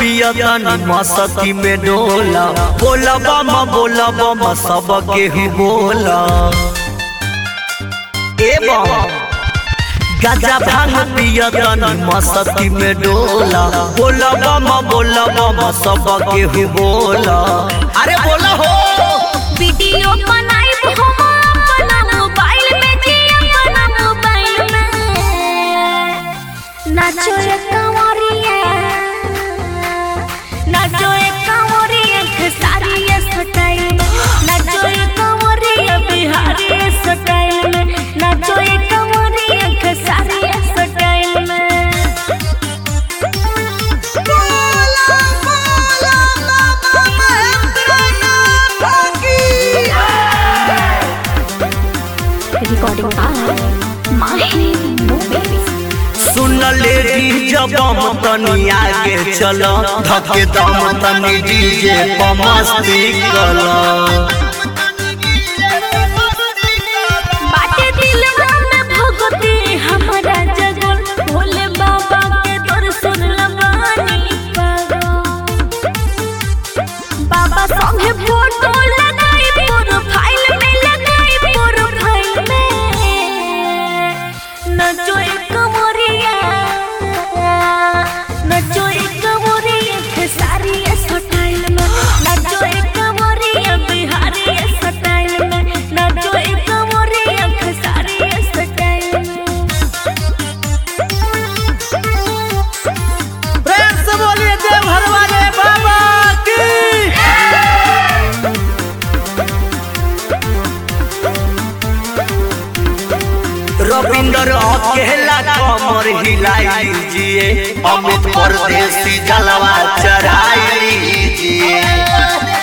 पिया तनी मस्ती में डोला बोला बम बोला बम सब केहू बोला ए बम गाजा भांग पिया तनी मस्ती में डोला बोला बम बोला बम सब केहू बोला अरे बोला हो वीडियो बनाइब हम अपना मोबाइल में जी अपना मोबाइल में नाचो रे कंवरिया नाचो रे कंवरिया खेसारी ये स्टाइल में नाचो रे कंवरिया बिहारी ये स्टाइल में नाचो रे कंवरिया खेसारी ये स्टाइल में बोला बोला बाबा महेंद्र की recording by Mahi Movies. सुन ले जब हम तनी आगे चल धके दम तनी डीजे पर मस्ती कला बाटे दिलवा में भगती हमारा जगल भोले बाबा के दर्शन लबानी पागल बाबा संगे फोटो लगाई प्रोफाइल में लगाई प्रोफाइल में नचो एक कमरिया नचो एक कमरिया खेसारी स्टाइल में नचो एक कमरिया बिहारी स्टाइल में नचो एक कमरिया खेसारी स्टाइल में प्रेम से बोलिए देवघर वाले बाबा की रविंदर अकेला कमर हिलाई लीजिए अमित परदेसी जलवा चढ़ाई लीजिए